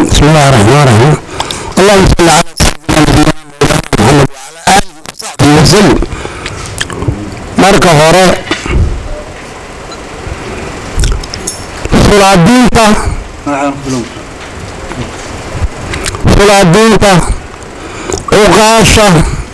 بسم الله الرحمن الرحيم اللهم صل على سيدنا نبينا محمد وعلى اله وصحبه وسلم marka hore sulaadiinta sulaadiinta cuqaasha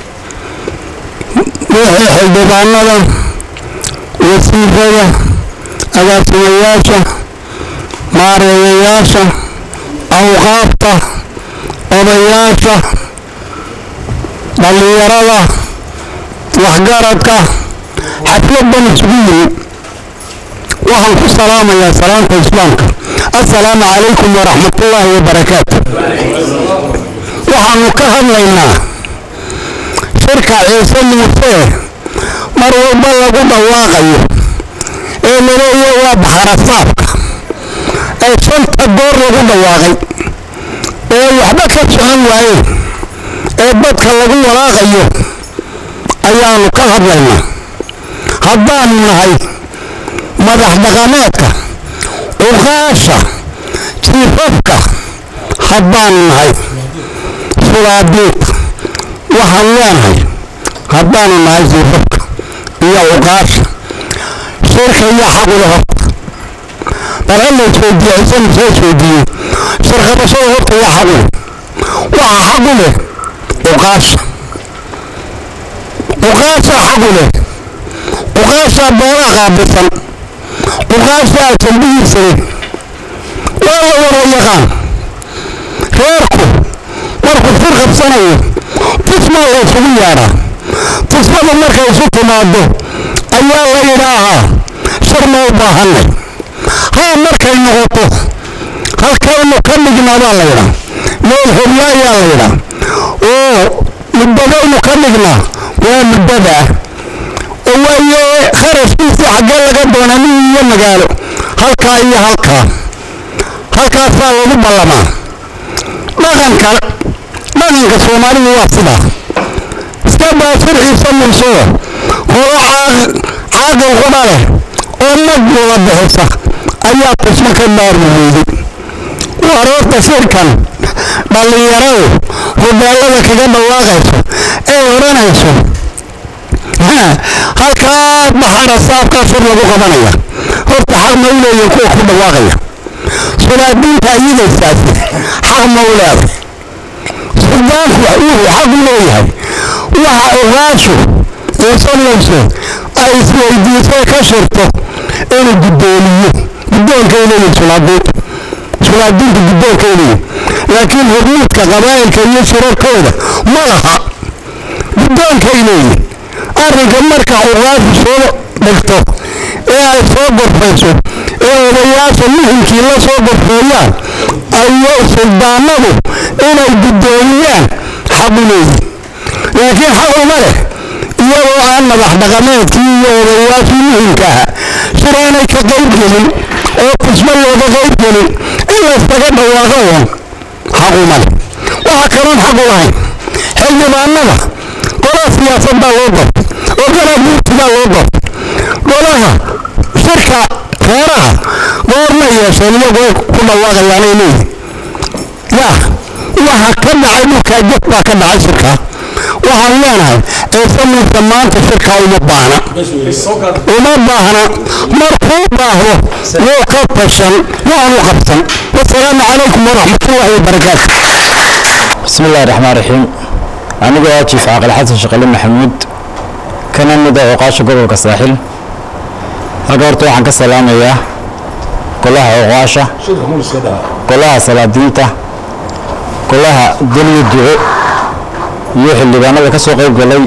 wixii xildhibaanada wasiirada agaasimayaasha maareeyayaasha awqaafta odayaasha dhallinyarada waxgaradka xafladan isugu yimi waxaan ku salaamayaa salaamta islaamka assalaamu calaykum waraxmatullaahi wabarakaatu waxaanu ka hadlaynaa shirka ciise muuse mar walba lagu dhawaaqayo ee laleeya waa baxarasaabka ee shanta goor lagu dhawaaqay ee waxba ka socon waayeen ee dadka lagu walaaqayo ayaanu ka hadlaynaa haddaanu nahay madax dhaqameedka cuqaasha jiifafka haddaanu nahay sulaadiinta waxaan leenahay haddaanu nahay jiifafka iyo cuqaasha shirka iyo xaqula horta bal alla isweydiiye isana soo isweydiiye shirqabashada horta yaa xaqule waxaa xaqu leh cuqaasha cuqaasha xaqu leh cuqaasha beelaha qaabilsan cuqaasha jambihiisa leh waa la wada yaqaan reerku markuu fir qabsanayo tusmaa la isugu yeedhaa tusmada markay isu timaado ayaa la yidhaahaa shar ma u baahanay haa markay noqoto halkaynu ka dhignaa baa la yidhaa meel hobya ayaa la yidhaa oo muddadaynu ka dhignaa waa muddadaa oo waaye kharashkiisii xaggee laga doonaa nin iyo magaalo halkaa iyo halkaa halkaasaa lagu ballamaa dhaqanka dhaqanka soomaalidu waa sidaa iska daa sharciisa mursoo horo caaqil quba leh oo nag wada bixisa ayaa tusmo ka maarmi weyday wareerta shirkan dhallinyaradu hogaalada kaga dhawaaqayso ee odhanayso halkaa baxara saabkaa shir lagu qabanaya horta xaq ma u leeyihin kuwa ku dhawaaqaya sulaadiinta iyadaysaasi xaq ma u leeday suldaanku wuxuu xaq u leeyahay waxa ogaashu iisanayso ay isweydiisay ka shirto inuu guddoomiyo guddoonkay leeyihin sulaadiinta sulaadiinta guddoonkay leeyihin laakiin hurmuudka qabaa'ilka iyo shirarkooda ma laha guddoonkay leeyihin arrinka marka ogaashu soo dhigto ee ay soo gorfayso ee odayaasha muhimkii la soo gorfeeyaan ayo suldaanadu inay guddoomiyaan xaqu leeyihin laakiin xaq uma leh iyagoo aan madax dhaqameedkii iyo odayaashii muhimka aha shir aanay ka qayb gelin oo tusmo looga qayb gelin in layskaga dhawaaqo uun xaq uma leh waxa kaloon xaq u lahayn xildhibaanada golaha siyaasadbaa loo gortay oo golaha guurtigaa loo gortay golaha shirka reeraha goorma yeesheen iyagoo ku dhawaaqayaanay leeyihin yaa waxa ka dhacay dhulkaa jef baa ka dhacay shirkaa waxaan leenahay ciise muuse maanta shirkaa uma baahna uma baahna markuu baahdo wuu ka tashan waanu qabsan wasalaamu calaykum waraxmatullaahi wabarakaatu بسم الله الرحمن الرحيم أنا جيف عاقل حسن شقلي محمود كان مدى عقاش قبل كساحل هقورتو عن كسلام إياه كلها عقاشة كلها سلادينتا كلها دنيا الدعاء يوحي اللي بانا كسو قيب قلي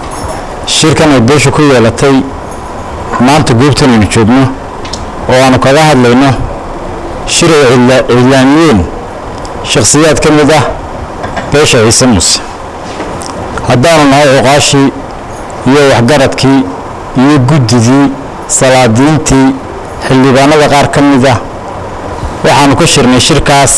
شركة نبيشو كل يلتي ما أنت قيبتن نجوبنا وأنا كذا هدلينا شرع إعلاميين شخصيات كمدة beesha ciise muuse haddaanu nahay cuqaashii iyo waxgaradkii iyo guddidii salaadiintii xildhibaanada qaar ka mid ah waxaanu ka shirnay shirkaas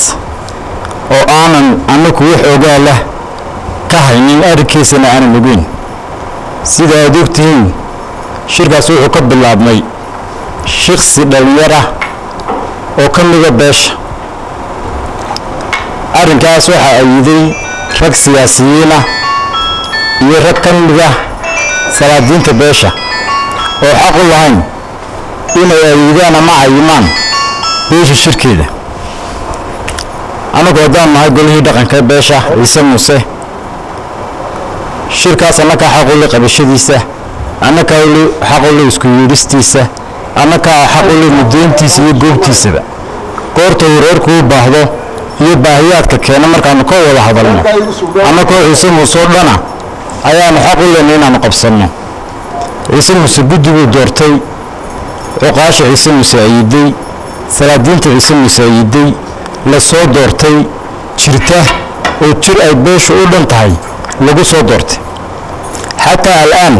oo aanan annaku wax ogaa lah ka haynin arrinkiisana aanan ogeyn sida aad ogtihiin shirkaas wuxuu ka bilaabmay shiksi dhallinyar ah oo ka mida beesha arrinkaas waxaa ayiday rag siyaasiyiinah iyo rag ka mida salaadiinta beesha oo xaq u lahayn inay ayidaan ama cayimaan beesha shirkeeda annagu haddaan nahay golihii dhaqanka beesha ciise muuse shirkaas annakaa xaq u le qabashadiisa annakaa xaq u le isku yeedhistiisa annakaa xaq u le mudayntiisa iyo goobtiisaba goorta uu reerku u baahdo iyo baahiyaadka keena markaanu ka wada hadalno annakoo ciise muuse oo dhana ayaanu xaq u leenay inaanu qabsanno ciise muuse guddi buu doortay cuqaasha ciise muuse ayiday salaadiinta ciise muuse ayiday la soo doortay jirta oo jir ay beeshu u dhan tahay lagu soo doortay xataa al'aan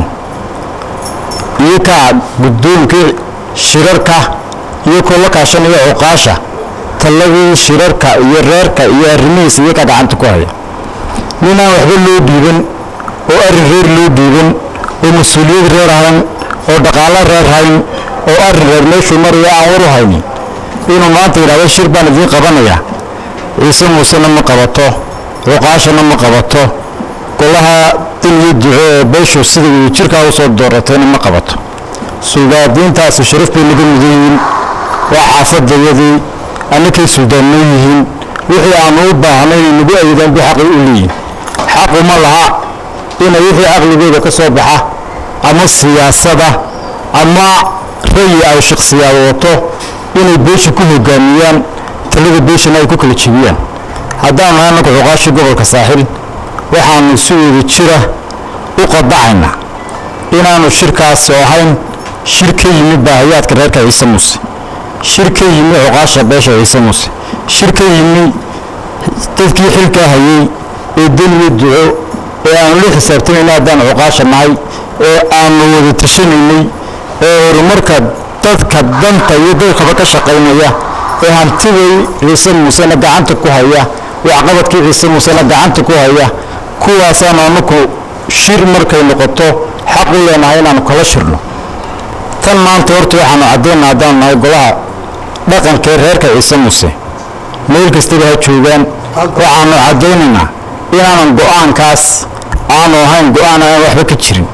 iyo kaa guddoomkii shirarka iyo koo la kaashanaya cuqaasha talladii shirarka iyo reerka iyo arrimihiisa iyakaa gacanta ku haya ninaan waxba loo dhiiban oo arrin reer loo dhiiban oo mas-uuliyad reer hayn oo dhaqaalo reer hayn oo arrin reer meeshuu maraya aan waru haynin inuu maanta yidhahdo shir baan idiin qabanaya ciise muusena ma qabato cuqaashana ma qabato golaha din iyo duco ee beeshu sida uu jirkaa u soo dooratayna ma qabato suldaadiintaasi sharaf bay naga mudan yihiin waa xaafadayadii annakay suldaannoo yihiin wixii aanu u baahnay inay nagu ayadaan bu xaqi u leeyihin xaquma laha inay wixii caqligooda ka soo baxa ama siyaasada ama rayi ay shakhsiyaad wato inay beesha ku hogaamiyaan talada beeshana ay ku kala jebiyaan haddaanu nahay annagu cuqaashii gobolka saaxil waxaanu si wada jira u qadacaynaa inaanu shirkaasi ahayn shir ka yimi baahiyaadka reerka ciise muuse shir ka yimi cuqaasha beesha ciise muuse shir ka yimi dadkii xilkaa hayey ee deniyo duco ee aanu la xisaabtamayna haddaan cuqaasha nahay ee aanu wada tashanaynay ee horumarka dadka danta iyo dadkaba ka shaqaynaya ee hantiday ciise muusena gacanta ku haya waxqabadkii ciise muusena gacanta ku haya kuwaasaanu annaku shir markay noqoto xaq u leenahay inaanu kala shirno tan maanta horta waxaanu caddaynaa haddaanu nahay golaha dhaqankee reerka ciise muuse meel kastaba ha joogaan waxaanu caddaynaynaa inaanan go'aankaas aanu ahayn go'aan aan waxba ka jirin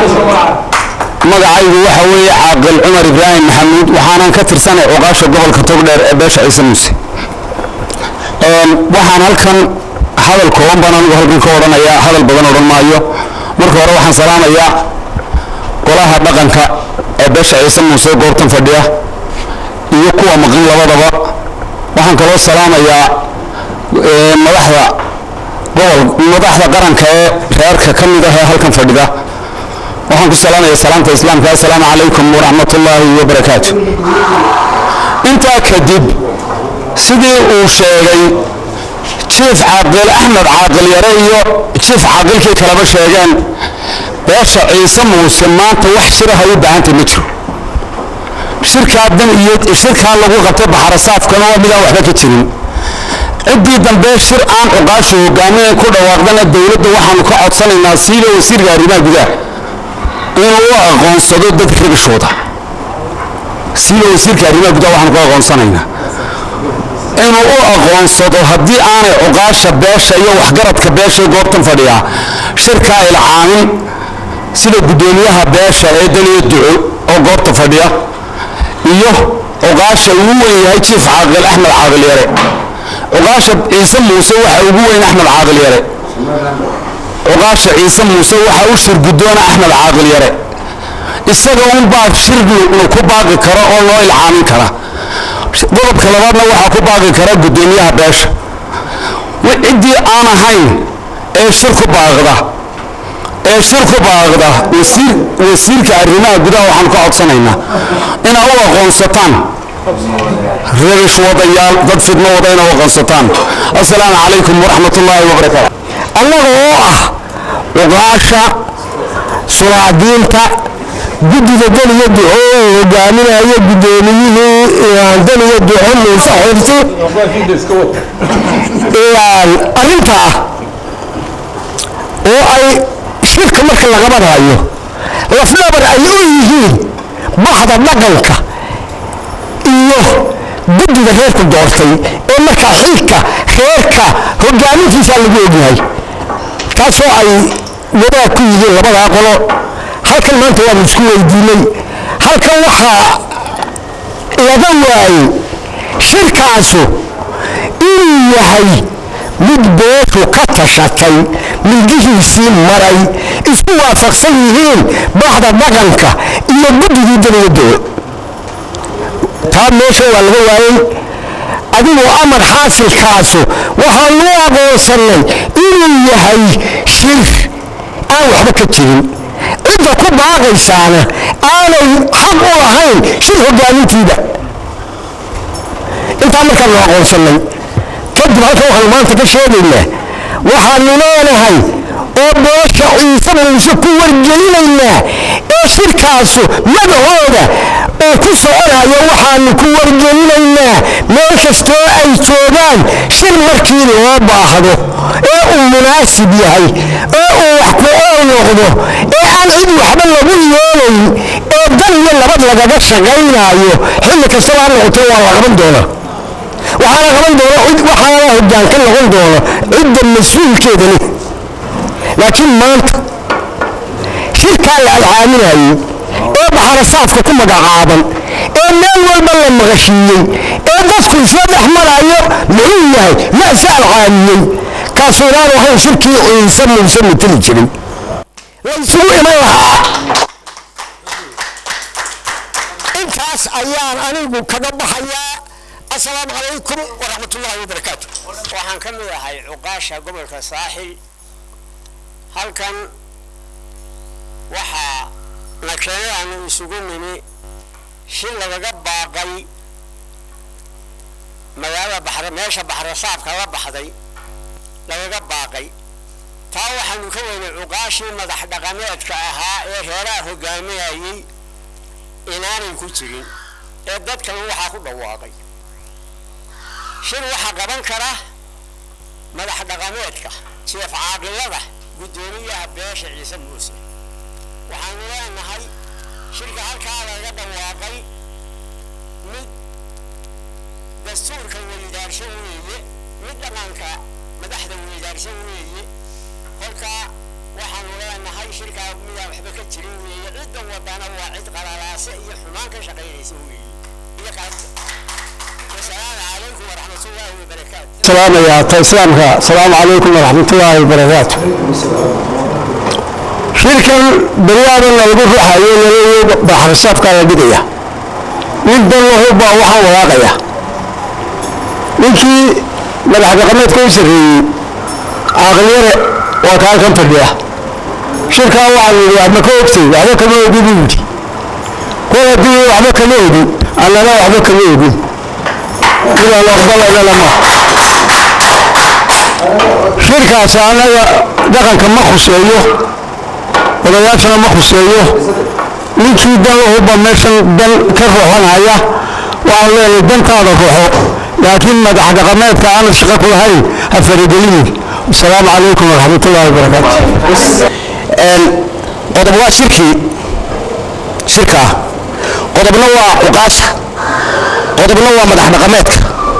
magacaygu waxa weeye caaqil cumar ibraahim maxamuud waxaanan ka tirsanay cuqaasha gobolka togdheer ee beesha ciise muuse waxaan halkan hadal kooban baan anigu halkan ka odhanayaa hadal badan odhan maayo marka hore waxaan salaamayaa golaha dhaqanka ee beesha ciise muuse goobtan fadhiya iyo kuwa maqan labadaba waxaan kaloo salaamayaa madaxda gobol madaxda qaranka ee reerka ka mid ah ee halkan fadhida waxaan ku salaamaya salaamta islaamka assalaamu calaykum waraxmatullaahi wabarakaatu intaa kadib sidii uu sheegay jiif caaqil axmed caaqil yare iyo jiif caaqilkii kaleba sheegeen beesha ciise muuse maanta wax shiraha u baahantay ma jiro shirkaa dan iyo shirkaa lagu qabtay baxarasaafkana waa midaan waxba ka jirin ciddii dambe shir aan cuqaashu hogaaminay ku dhawaaqdana dowladda waxaanu ka codsanaynaa siiba wasiirka arrimaha gudaha inuu u aqoonsado dadka ragashooda siiba wasiirka arrimaha gudaha waxaanu ku aqoonsanaynaa inuu u aqoonsado haddii aanay cuqaasha beesha iyo waxgaradka beesha goobtan fadhiyaa shirkaa ilcaamin sida guddoomiyaha beesha ee daniya duco oo goobta fadhiya iyo cuqaasha ugu weyn yahay jiif caaqil axmed caaqil yare cuqaasha ciise muuse waxa ugu weyn axmed caaqil yare cuqaasha ciise muuse waxa u shir guddoona axmed caaqil yare isaga unbaa shir ku baaqi kara oo loo ilcaamin kara qodobka labaadna waxaa ku baaqi kara guddoomiyaha beesha ciddii aan ahayn ee shir ku baaqda ee shir ku baaqda wasiir wasiirka arrimaha gudaha waxaan ka codsanaynaa inaa u aqoonsataan reerish wadayaal dad fidmo wada inaa u aqoonsataan assalaamu calaykum waraxmat ullaahi wabarakaatu annaga oo ah cuqaasha sulaadiinta guddida daniya duco uu hogaaminayo guddoomiyihii daniya duco muuse xirsi arrintaa oo ay shirka marka laga badhayo lafdhabar ay u yihiin bahda dhaqanka iyo guddida reerku doortay oo marka xilka reerka hogaamintiisa lagu ogyahay taasoo ay wadaag ku yihiin labadaa qolo halkan maanta waanu isku weydiinay halkan waxaa laga waayey shirkaasu inuu yahay mid beeshu ka tashatay milgihiisii maray isku waafaqsan yihiin baxda dhaqanka iyo guddigii dawladooda taa meesha waa laga waayey adigoo amar xaasilkaasu waxaanu aqoonsannay inuu yahay shir aan waxba ka jirin cidda ku baaqaysaana aanay xaq u lahayn shir hogaamintiida intaa markaanu aqoonsannay kadib halkan waxaanu maanta ka sheegaynaa waxaanu leenahay oo beesha ciise muuse ku wargelinaynaa ee shirkaasu magacooda oo ku soconayo waxaanu ku wargelinaynaa meel kastoo ay joogaan shir markii loo baahdo ee uu munaasib yahay ee uu wax ku ool noqdo ee aan cid waxba lagu yeelayn ee dan iyo nabad lagaga shaqaynaayo xilli kastaba ha noqotee waa la qaban doonaa waxaana qaban doona waxaana hoggaan ka noqon doona cidda mas-uulkeeda leh laakiin maanta shirkaa la alcaaminayey ee baxarasaafka ku magacaaban ee meel walba la maqashiiyey ee dadku isla dhex marayo muxuu yahay mase alcaamiyey kaasuu inaan ahayn shirkii ciise muuse mateli jiray la isugu iman lahaa intaas ayaan anigu kaga baxayaa asalaamu calaykum waraxmatullaahi wabarakaatu waxaan ka mid ahay cuqaasha gobolka saaxil halkan waxaa na keenay aanu isugu nimi shil lagaga baaqay magaalada baxra meesha baxrasaabka la baxday lagaga baaqay taa waxaanu ka weynay cuqaashii madax dhaqameedka ahaa ee reeraha hogaaminayay inaanay ku jirin ee dadkan waxaa ku dhawaaqay shir waxaa qaban kara madax dhaqameedka jeef caaqilada guddoomiyaha beesha ciise muuse waxaanu leenahay shirka halkaa laga dhawaaqay mid dastuurka weydaarsho weeye mid dhaqanka madaxda weydaarsho weeye kolkaa waxaanu leenahay shirkaa midaan waxba ka jirin weeye cidda wadana waa cid qalalaase iyo xumaan ka shaqaynaysa weeye iyo qaadida wasalaamu calaykum waraxmatullaahi wabarakaatu salaamayaa ta islaamka asalaamu calaykum waraxmatullaahi wabarakaatu shirkan beryaadan lagu ruxayo laleeyo baxarsaafkaa la dhigaya nin dan lahubaa waxaan walaaqaya ninkii madax dhaqameedka u sarreeyey caaqliyare waa ka halkan fadhiya shirkaa waxaan yidhi waxba ka ogtay waxba kama ogi buu yidhi kol haddii waxba kama ogin annana waxba kama ogin midaan aqbalayna ma shirkaas annaga dhaqanka ma khuseeyo odayaashana ma khuseeyo ninkii dan lahuba meeshan dan ka ruxanaya waxaan leenahay dantaada ruxo laakiin madax dhaqameedka aanad shaqo ku lahayn ha faragelinin asalaamu calaykum waraxmatullaahi wabarakaatu qodob waa shirkii shirkaa qodobna waa cuqaasha qodobna waa madax dhaqameedka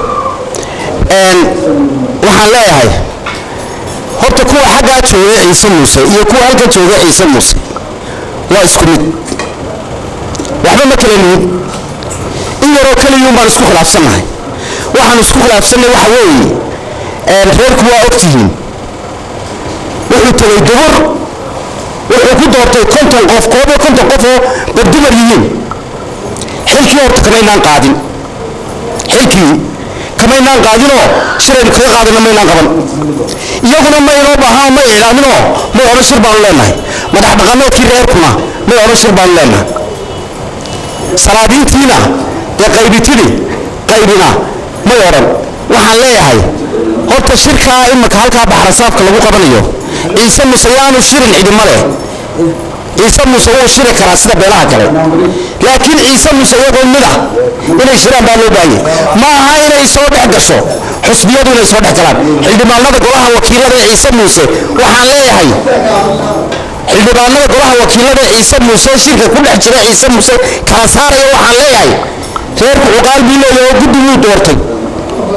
waxaan leeyahay horta kuwa xaggaa jooga ciise muuse iyo kuwa halka jooga ciise muuse waa isku mid waxba ma kala lihin in yaroo keliyuun baan isku khilaafsannahay waxaan isku khilaafsannay waxa weeye reerku waa ogtihiin wuxuu tegay dubur wuxuu ku doortay konton qof koob iyo konton qof oo badumar yihiin xilkii horta kamaynaan qaadin xilkii kamaynaan qaadinoo shiraynu kaga qaadana maynaan qaban iyaguna maynoo baahaan may iclaaminoo may odhan shir baanu leenahay madax dhaqameedkii reerkuna may odhan shir baanu leenahay salaadiintiina ee qaybitini qaybina may odhan waxaan leeyahay horta shirkaa imaka halkaa baxrasaafka lagu qabanayo ciise muse yaanu shirin cidima leh ciise muse wuu shiri karaa sida beelaha kale laakiin ciise muse iyagoo mid ah inay shiraan baa loo baahanyay ma aha inay soo dhex gasho xusbiyadu inay soo dhex galaan xildhibaanada golaha wakiilada ee ciise muuse waxaan leeyahay xildhibaanada golaha wakiilada ee ciise muuse shirka ku dhex jira ciise muuse kala saaraya waxaan leeyahay reerku cuqaal buu leeyahay oo guddi wuu doortay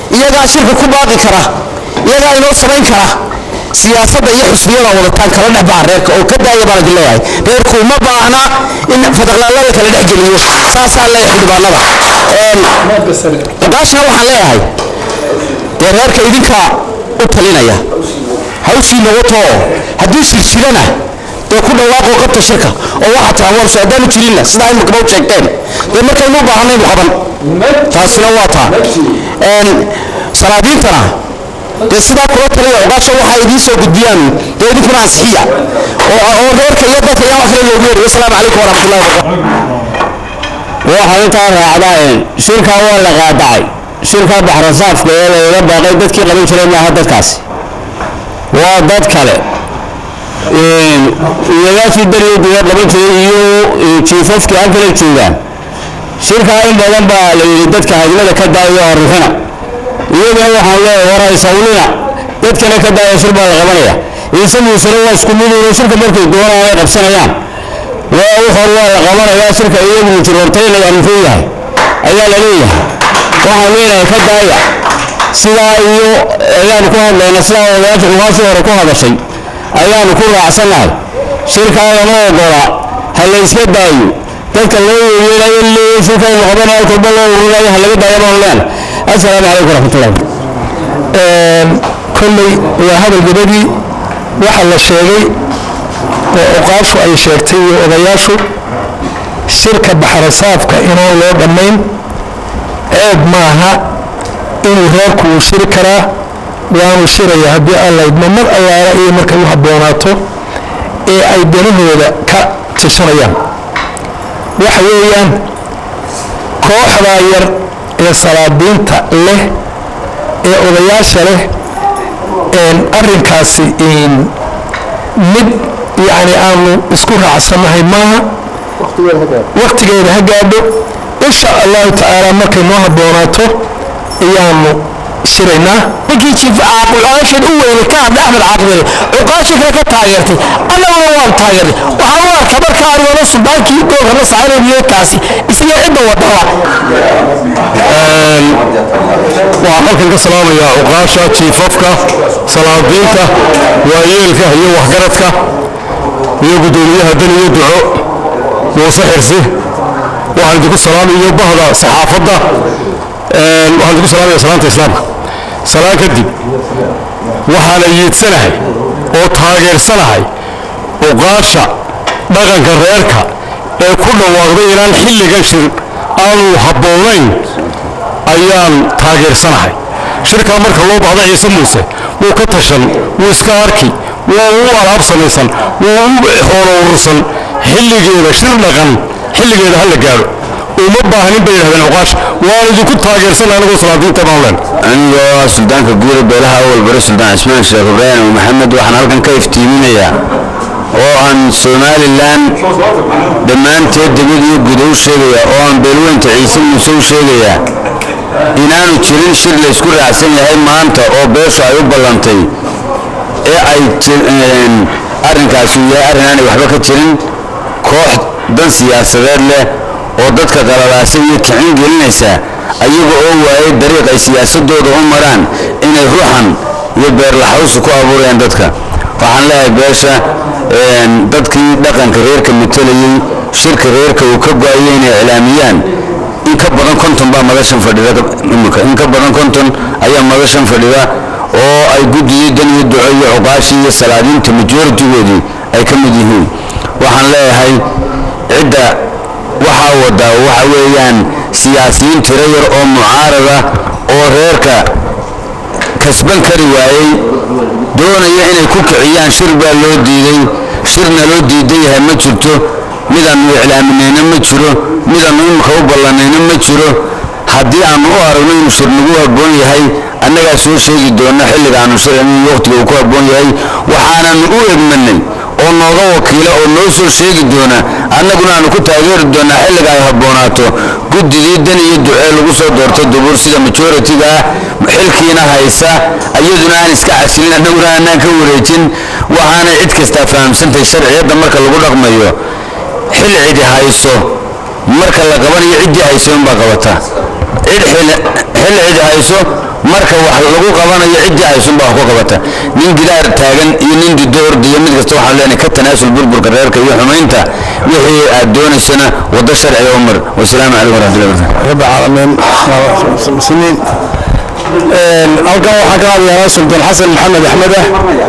iyagaa shirka ku baaqi kara iyagaa inoo samayn kara siyaasadda iyo xusbiyada wadataan kala dhex baxa reerka oo ka daaya baan idin leeyahay reerku uma baahna in fadaqlaallada kala dhex geliyo saasaan leeyahay xildhibaanada ogaashana waxaan leeyahay dee reerka idinkaa u talinaya hawshiina watoo haddii shir jirana dee ku dhawaaqoo qabta shirka oo waxaa tiraa war soo haddaanu jirinna sidaa imakaba u sheegteen dee markaynu u baahanaynu qaban taasina waa taa salaadiintana dee sidaa kula taliya ogaasha waxaa idiin soo gudbiyaan dee idinkuna ansixiya oo reerka iyo dadka yaa wax kale loogu yeeri wasalaamu calaykum waraxmatullahi wabarakatu waxaa intaa raacdaa shirkaa waa la qaadacay shirkaa baxrasaafka ee lagaga baaqay dadkii qaban jiray maaha dadkaasi waa dad kale iyagaashii daryoodiga qaban jiray iyo jiifafkii halkala joogaan shirkaa in badan baa la yidhi dadka hadlada ka daayo arifina iyagana waxaan leeyahay war haysawlina dadkana ka daaya shir baa la qabanaya ciise muusena waa isku miduuna shirka markay doonaan ay qabsanayaan waa wuxor waa la qabanayaa shirka iyagu mujroortaynaya muxuu yahay ayaa la leeyahay waxaan leenahay ka daaya sidaa iyo ayaanu ku hadlayna sidaa odayaasha xumaashii hore ku hadashay ayaanu ku raacsannahay shirkaa lama ogola ha la iska daayo dadka loo yeelayo leeyahay shirkaynu qabanaya kolba loo ururayo ha laga daayo baan leena assalaamu calaykum waraxmatullahi kolley waa hadal gabadii waxa la sheegay oo oqaashu ay sheegtay iyo odayaashu shirka baxrasaafka inaan loo dhammayn ceeb maaha inuu reerku uu shiri karaa waanu shiraya haddii alla idmo mar allaala iyo markay u habboonaato ee ay danahooda ka tashanayaan waxa weeyaan kooxdaa yar ee salaadiinta leh ee odayaasha leh arrinkaasi mid yacni aanu isku raacsannahay maaha wakhtigeeda ha gaadho insha allahu tacaala markay noo habboonaato ayaanu shiraynaa ninkii jiif cuqaashan u weyne ka hadla axmed caaqibele cuqaasha kale ka taageertay annaguna waan taageernay waxaan u arkaa markaa arigooda suldaankii goolka la saaranayo kaasi isaga cidda wadaba waxaan halkan ka salaamayaa cuqaasha jiifafka salaadiinta waayeelka iyo waxgaradka iyo guddoomiyaha dan iyo duco muuse xirsi waxaan idinku salaamayo bahda saxaafadda waxaan idinku salaamaya salaanta islaamka salaan kadib waxaana yiidsanahay oo taageersanahay cuqaasha dhaqanka reerka ee ku dhawaaqday inaan xilligan shir aanu habboonayn ayaan taageersanahay shirkaa marka loo baahda ciise muuse wuu ka tashan wuu iska arki wuu u alaab samaysan wuu u xoolo urursan xilligeeda shir dhaqan xilligeeda ha la gaadho uma baahnin bay yidhahdeen cuqaash waan idinku taageersan anigoo salaadiinta baan leen anigoo suldaanka guuda beelaha awal bare suldaan cismaan sheekh ibraahim oo maxamed waxaan halkan ka iftiiminayaa oo aan somalilan dhammaanteed degmad iyo guda u sheegayaa oo aan beelweynta ciise muuse u sheegayaa inaanu jirin shir laysku raacsan yahay maanta oo beeshu ay u ballantay ee ay arrinkaasi uu yahay arrin aanay waxba ka jirin koox dan siyaasadeed leh oo dadka qalalaasay iyo kicin gelinaysa ayaga oo waayay dariiq ay siyaasadooda u maraan inay ruuxan iyo beerlaxawsi ku abuurayaan dadka waxaan leeyahay beesha dadkii dhaqanka reerka matalayey shirka reerka uu ka go-ayay inay iclaamiyaan in ka badan konton baa madashan fadhida imika in ka badan konton ayaa madashan fadhida oo ay guddigii dan iyo duco iyo cuqaashii iyo salaadiinta majoritigoodii ay ka mid yihiin waxaan leeyahay cidda waxaa wadaa waxa weeyaan siyaasiyiin tiro yar oo mucaarada oo reerka kasban kari waayey doonaya inay ku kiciyaan shir baa loo diiday shirna loo diidan yahay ma jirto midaannu iclaaminayna ma jiro midaannu imika u ballanayna ma jiro haddii aannu u aragno inuu shir nagu habboon yahay annagaa soo sheegi doona xilliga aanu shirayno waqtiga uu ku habboon yahay waxaananu u egmanay oo nooga wakiila oo noo soo sheegi doona annaguna aanu ku taageeri doonaa xilliga ay habboonaato guddigii dan iyo ducee lagu soo doorto dubuur sida majoritiga ah xilkiina haysa iyaduna aan iska casilin annaguna aanaan ka wareejin waxaanay cid kastaa fahamsantahay sharciyadda marka lagu dhaqmayo xil cidi hayso marka la qabanayo ciddii hayso unbaa qabata cid xil xil cid hayso marka wax lagu qabanayo ciddii haysunba wax ku qabata nin gidaar taagan iyo nin dido ordiyo mid kasta waxaan leenahay ka tanaasul burburka reerka iyo xumaynta wixii aad doonaysana waddo sharciga u mar wasalaamu calaykum waraxmatullahi wabarakatu رب العالمين مسلمين halkan waxaa ka hadlayaa sultaan xasan maxamed axmede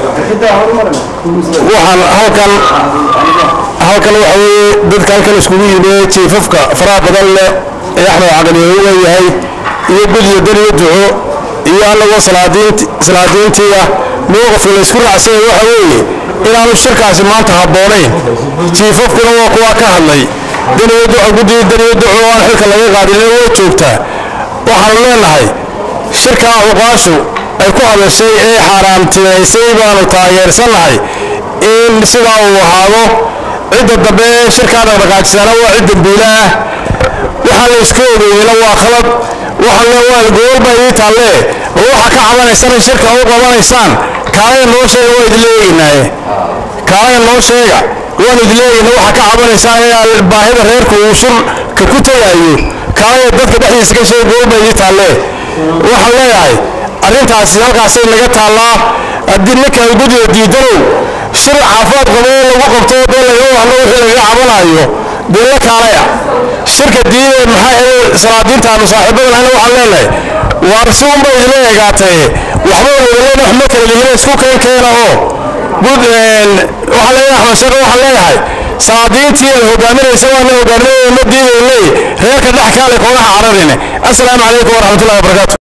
waxaan halkan halkan waxa weeye dadka halkan iskugu yimid jiifafka faraha badan leh ee axmed caqli uu leeyahay iyo gudyo daniyo duco iyo annagoo salaadiint salaadiintiiya mowqifka la isku raacsanya waxa weeye inaanu shirkaasi maanta habboonayn jiifafkuna waa kuwaa ka hadlay daniyo duco guddiyo daniyo duco oo aan xilka laga qaadin way joogtaa waxaanu leenahay shirkaa cuqaashu ay ku hadashay ee xaaraamtinaysay baanu taageersannahay in sidaa uu ahaado cidda dambe ee shirkaa dhaqdhaqaajisana waa cid dambiile ah waxaa la iska ogeeyeyna waa khalad waxaan le waa gobolba ii taalle oo waxa ka cabanaysana shirka u qabanaysaan kaalaya noo sheega waa idin leegaynaaye kaalaya noo sheega waan idin leegayna waxa ka cabanaysaan ee baahida reerku uu shirka ku tagaayo kaalaya dadka dhexdiisa ka sheega gobolba ii taalle waxaan leeyahay arrintaasi halkaasay naga taallaa haddii ninkan guddiga diidanow shir caafimaad qabo oo lagu qabto dee laga wahno wixii laga cabanayo dee la kaalaya shirka diidee maxaa hele salaadiintaanu saaxiibadan ana waxaan leenahay waar si unba idila eegaatee waxba wadalena waxma kala lihina isku keen keena oo gud waxaan leeyahay axmed sheekh waxaan leeyahay salaadiintii ay hogaaminaysa waana hogaaminaya ma diidaynay reerka dhex kaale koonaha cararine assalaamu calaykum waraxmatullahi wabarakaatu